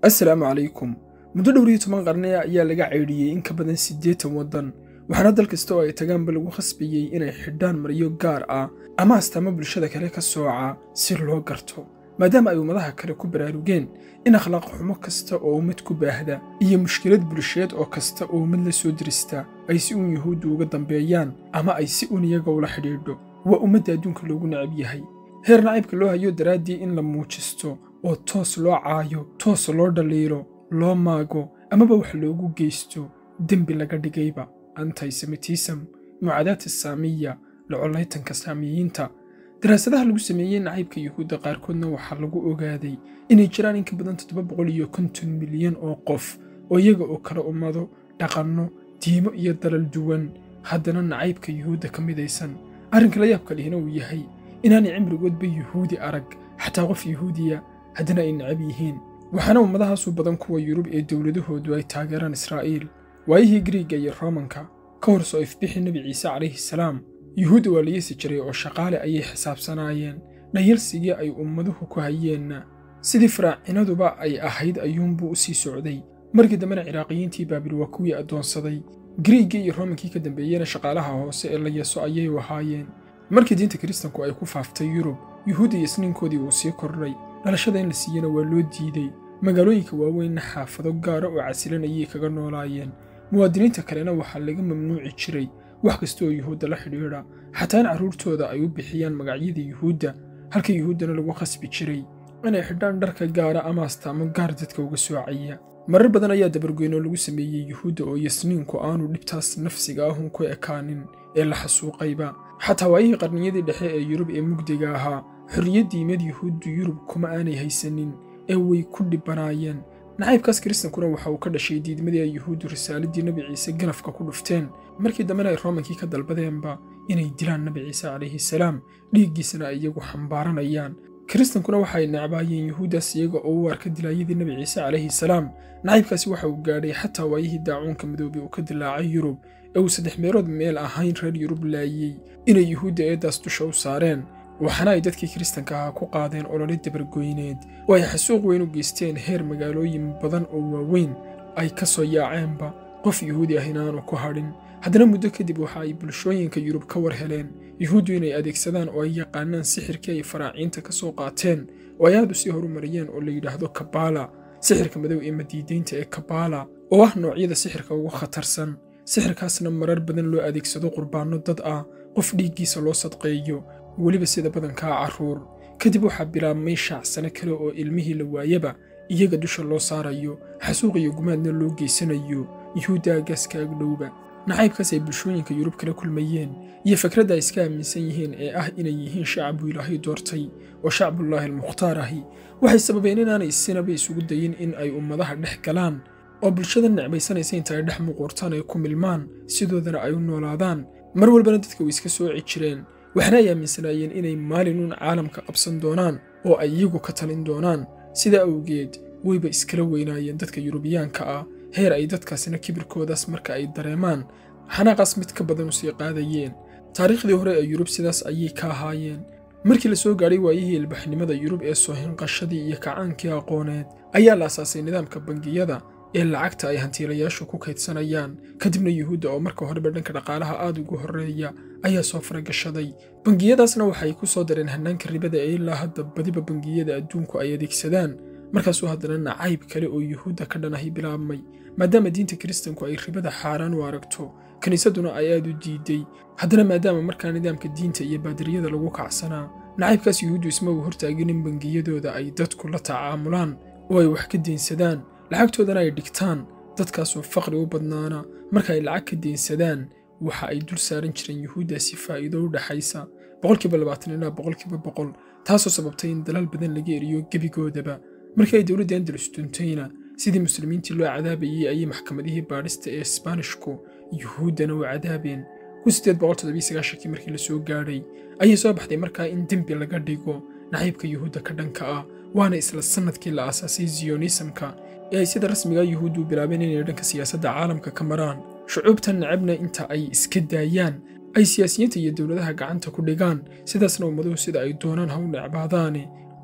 assalaamu calaykum muddo dhowr iyo toban qarni ayaa laga ceydhiyey in ka badan siddeetan waddan waxaana dal kasta oo ay tagaanba lagu khasbayey inay xidhaan maryo gaar ah ama astaamo bulshada kale ka sooca si loo garto maadaama ay ummadaha kale ku baraarugeen in akhlaaq xumo kasta oo ummad ku baahda iyo mushkilad bulsheed oo kasta oo ummad la soo dirista ay si uun yuhuuddu uga dambeeyaan ama ay si uun iyaga ula xidhiidho waa ummadda adduunka loogu necab yahay heer nacaybka loo hayo daraaddii in la muujisto oo toos loo caayo toos loo dhaliilo loo maago amaba wax loogu geysto dembi laga dhigayba antisemitism mucaadaadta saamiya locolaytanka saamiyiinta daraasadaha lagu sameeyey nacaybka yuhuudda qaarkoodna waxaa lagu ogaaday inay jiraan in ka badan toddoba boqol iyo konton milyan oo qof oo iyaga oo kala ummado dhaqanno diimo iyo dalal duwan haddana nacaybka yuhuudda ka midaysan arrinka la yaabka lihina uu yahay inaanay cimrigoodba yuhuudi arag xataa qof yuhuudiya haddana ay necab yihiin waxaana ummadahaasu badan kuwa yurub ee dowladahoodu ay taageeraan israa'iil waayihii griiga iyo roomanka ka hor soo ifbixi nebi ciise calayhi salaam yuhuudda waa la yeesi jiray oo shaqaale ayay xisaabsanaayeen dhayalsigii ay ummaduhu ku hayeenna sidii faraacinaduba ay ahayd ayuunbuu u sii socday markii dambena ciraaqiyiintii baabil waa kuwii addoonsaday griiggii iyo roomankii ka dambeeyena shaqaalaha hoose ee la yeeso ayay ahaayeen markii diinta kiristanku ay ku faaftay yurub yuhuudda iyo isniinkoodii uu sii kordhay dhalashada in la siiyena waa loo diidey magaalooyinka waaweynna xaafado gaara oo casilan ayay kaga noolaayeen muwaadiniinta kalena waxaa laga mamnuuci jiray wax kasta oo yuhuudda la xidhiidha xataa in carruurtooda ay u bixiyaan magacyada yuhuudda halka yuhuuddana lagu khasbi jiray inay xidhaan dharka gaara ama astaamo gaar dadka uga soocaya marar badan ayaa dabargoynoo lagu sameeyey yuhuudda oo yasniinku aanu dhibtaas nafsiga ahun ku ekaanin ee la xasuuqayba xataa waayihii qarniyadii dhexe ee yurub ee mugdiga ahaa xorriyad diimeed yuhuuddu yurub kuma aanay haysanin ee way ku dhibanaayeen nacaybkaas kiristankuna waxa uu ka dhashay diidmadii ay yuhuuddu risaaladii nebi ciise ganafka ku dhufteen markii dambena ay roomankii ka dalbadeenba inay dilaan nebi ciise calayhi salaam dhiiggiisana ay iyagu xambaaranayaan kiristankuna waxa ay necbaayeen yuhuuddaas iyaga oo u arka dilaayadii nebi ciise calayhi salaam nacaybkaasi waxa uu gaadhay xataa waayihii daacuunka midoobay uu ka dilaacay yurub ee uu saddex meelood meel ahayn reer yurub laayey inay yuhuudda eeddaas dusha u saareen waxaana ay dadkii kiristanka ahaa ku qaadeen olole dabargoyneed oo ay xasuuq weyn u geysteen heer magaalooyin badan oo waaweyn ay ka soo yaaceenba qof yuhuudi ah inaanu ku hadhin haddana muddo kadib waxa ay bulshooyinka yurub ka war heleen yuhuuddu inay adeegsadaan oo ay yaqaanaan sixirkii ay faraaciinta ka soo qaateen oo ay aad u sii horumariyeen oo la yidhaahdo kabaala sixirka madow ee madiidaynta ee kabaala oo ah noocyada sixirka ugu khatarsan sixirkaasna marar badan loo adeegsado qurbaanno dad ah qof dhiiggiisa loo sadqeeyo weliba sida badankaa carruur kadib waxaa bilaabmay shaacsano kale oo ilmihii la waayaba iyaga dusha loo saarayo xasuuq iyo gumaadna loo geysanayo yuhuudda agaaska agdhowba nacaybkaas ay bulshooyinka yurub kala kulmayeen iyo fakradda ay iska aaminsan yihiin ee ah inay yihiin shacabuu ilaahay doortay oo shacbullaahi almukhtaar ahi waxay sababeen inaanay sinaba isugu dayin in ay ummadaha dhex galaan oo bulshada necbaysanaysa inta ay dhex muquurtaan ay ku milmaan sidoodana ay u noolaadaan mar walbana dadka way iska sooci jireen waxna ay aaminsanaayeen inay maalinuun caalamka qabsan doonaan oo ay iyagu ka talin doonaan sidaa awgeed wayba iskala weynaayeen dadka yurubiyaanka ah heer ay dadkaasina kibirkoodaas marka ay dareemaan xanaaqaas mid ka badan u sii qaadayeen taariikhdii hore ee yurub sidaas ayay ka ahaayeen markii la soo gaadhay waayihii ilbaxnimada yurub ee soohinqashadii iyo kacaankii aqooneed ayaa la asaasay nidaamka bangiyada ee lacagta ay hantiilayaashu ku kaydsanayaan kadibna yuhuudda oo marka horeba dhanka dhaqaalaha aad ugu horreeya ayaa soo faragashaday bangiyadaasna waxay ku soo dareen hannaanka ribada ee ilaa hadda badiba bangiyada adduunku ay adeegsadaan markaasuu haddana nacayb kale oo yuhuudda ka dhanahay bilaabmay maadaama diinta kiristanku ay ribada xaaraan u aragto kiniisadduna ay aad u diiday haddana maadaama markaa nidaamka diinta iyo baadiriyada lagu kacsanaa nacaybkaas yuhuuddu isma uu hortaagin in bangiyadooda ay dadku la tacaamulaan oo ay wax ka deynsadaan lacagtoodana ay dhigtaan dadkaasoo faqri u badnaana marka ay lacag ka deynsadaan waxa ay dul saaran jireen yuhuuddaasi faa'iido u dhaxaysa boqolkiiba labaatan ilaa boqolkiiba boqol taasoo sababtay in dalaal badan laga eriyo gebigoodaba markii ay dowladda andalus duntayna sidii muslimiintii loo cadaabayey ayay maxkamadihii baadhista ee isbaanishku yuhuuddana u cadaabeen kii markii la soo gaadhay ayay soo baxday markaa in dembi laga dhigo nacaybka yuhuudda ka dhanka ah waana isla sannadkii la aasaasay ziyonisamka ee ay sida rasmiga yuhuuddu u bilaabeen inay dhanka siyaasadda caalamka ka maraan shucuubtan necabna inta ay iska daayaan ay siyaasiyiinta iyo dowladaha gacanta ku dhigaan sidaasna ummaduhu sida ay doonaan ha u necbaadaane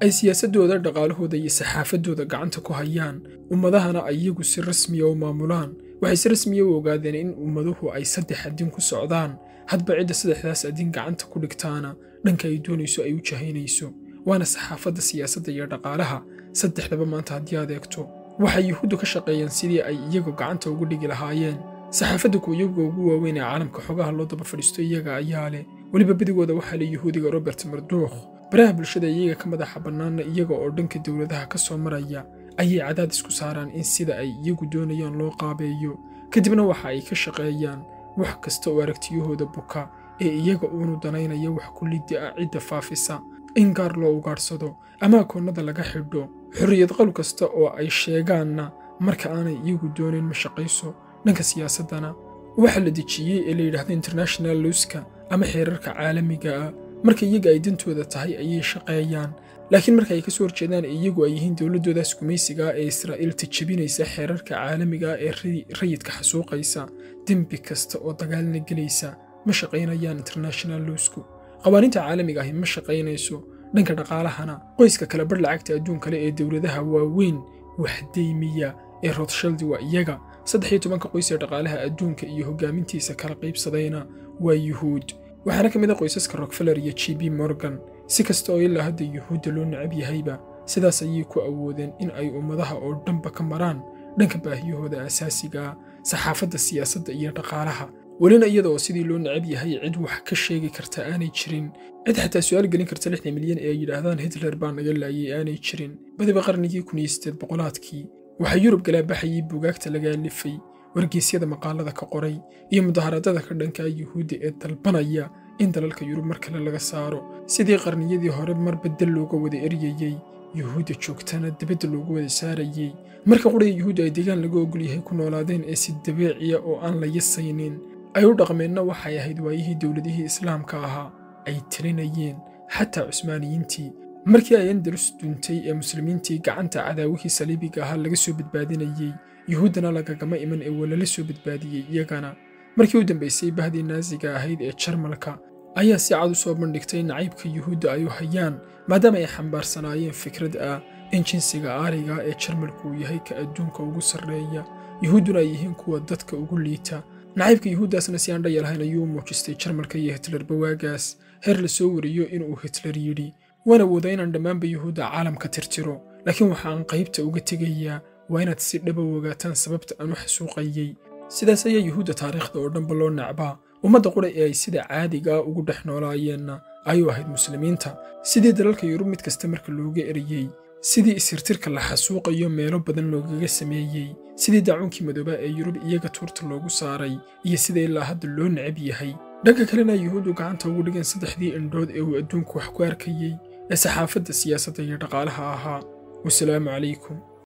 ay siyaasaddooda dhaqaalahooda iyo saxaafaddooda gacanta ku hayaan ummadahana ay iyagu si rasmiya u maamulaan waxay si rasmiya u ogaadeen in ummaduhu ay saddex adin ku socdaan hadba cidda saddexdaas adin gacanta ku dhigtaana dhanka ay doonayso ay u jahaynayso waana saxaafadda siyaasadda iyo dhaqaalaha saddexdaba maanta haddii aad eegto waxay yuhuuddu ka shaqeeyeen sidii ay iyagu gacanta ugu dhigi lahaayeen saxaafadda kuwa iyaguga ugu waaweyn ee caalamka xogaha loo daba fadhiisto iyaga ayaa leh weliba badigooda waxaa le yuhuudiga robert marduukh baraha bulshada iyaga ka madaxa bannaanna iyaga oo dhanka dowladaha ka soo maraya ayay cadaadis ku saaraan in sida ay iyagu doonayaan loo qaabeeyo kadibna waxa ay ka shaqeeyaan wax kasta oo aragtiyahooda buka ee iyaga uunu danaynaya wax kulliddi ah cidda faafisa in gaar loo ugaadhsado ama akoonnada laga xidho xorriyad qawl kasta oo ay sheegaanna marka aanay iyagu doonayn ma shaqayso dhanka siyaasaddana waxaa la dejiyey ee la yidhaahdo international luuska ama xeerarka caalamiga ah marka iyaga ay dantooda tahay ayay shaqeeyaan laakiin marka ay ka soo horjeedaan iyagu ay yihiin dowladdoodaas gumaysiga ee israa'iil tijabinaysa xeerarka caalamiga ee rayidka xasuuqaysa dembi kasta oo dagaalna gelaysa ma shaqaynayaan international luusku qawaaniinta caalamiga ahi ma shaqaynayso dhanka dhaqaalahana qoyska kale bar lacagta adduun kale ee dowladaha waaweyn waxdaymiya ee rothshaldi waa iyaga saddex iyo tobanka qoys ee dhaqaalaha adduunka iyo hoggaamintiisa kala qaybsadayna waa yuhuud waxaana ka mid a qoysaska rokfeller iyo j b morgan si kasta oo ilaa hadda yuhuudda loo necab yahayba sidaas ayay ku awoodeen in ay ummadaha oo dhanba ka maraan dhanka baahiyahooda asaasiga ah saxaafadda siyaasadda iyo dhaqaalaha welina iyada oo sidii loo necab yahay cid wax ka sheegi karta aanay jirin cid xataa su-aal gelin karta lixdan milyan ee ay yidhaahdaan hitler baa naga laayay aanay jirin badiba qarnigii kun iyo siddeed boqolaadkii waxaa yurub galaabaxayay buugaagta laga alifay wargeysyada maqaalada ka qoray iyo mudaharaadada ka dhankaa yuhuudda ee dalbanaya in dalalka yurub mar kale laga saaro sidii qarniyadii hore mar beddel looga wada eryayey yuhuudda joogtana dibadda loogu wada saarayey marka qudhaya yuhuudda ay deegaan laga ogol yahay ku noolaadeen ee si dabeeciya oo aan la yasaynin ay u dhaqmeenna waxay ahayd waayihii dowladihii islaamka ahaa ay tirinayeen xataa cusmaaniyiintii markii ay andalus duntay ee muslimiintii gacanta cadaawihii saliibiga ahaa laga soo badbaadinayey yuhuuddana lagagama iman ee walala soo badbaadiyey iyagana markii u dambaysay bahdii naasiga ahayd ee jarmalka ayaa si cad u soo bandhigtay nacaybka yuhuudda ay u hayaan maadaama ay xambaarsanaayeen fikrad ah in jinsiga aariga ee jarmalku uu yahay ka adduunka ugu sarreeya yuhuudduna ay yihiin kuwa dadka ugu liita nacaybka yuhuuddaasna si aan dhayalhayn ayuu u muujistay jarmalka iyo hitlerba waagaas heer la soo wariyo inuu hitler yidhi waan awoodaa inaan dhammaanba yuhuudda caalamka tirtiro laakiin waxa aan qaybta uga tegayaa waa inaad si dhaba ogaataan sababta aan u xasuuqayey sidaas ayaa yuhuudda taariikhda oo dhanba loo necbaa ummadda qura ee ay sida caadiga ah ugu dhex noolaayeenna ayuu ahayd muslimiinta sidii dalalka yurub mid kasta marka looga eriyey sidii isirtirka la xasuuqayo meelo badan loogaga sameeyey sidii daacuunkii madoobaa ee yurub iyaga tuurta loogu saaray iyo sida ilaa hadda loo necab yahay dhanka kalena yuhuuddu gacanta ugu dhigeen saddexdii indhood ee uu adduunku wax ku arkayey ee saxaafadda siyaasadda iyo dhaqaalaha ahaa wasalaamu calaykum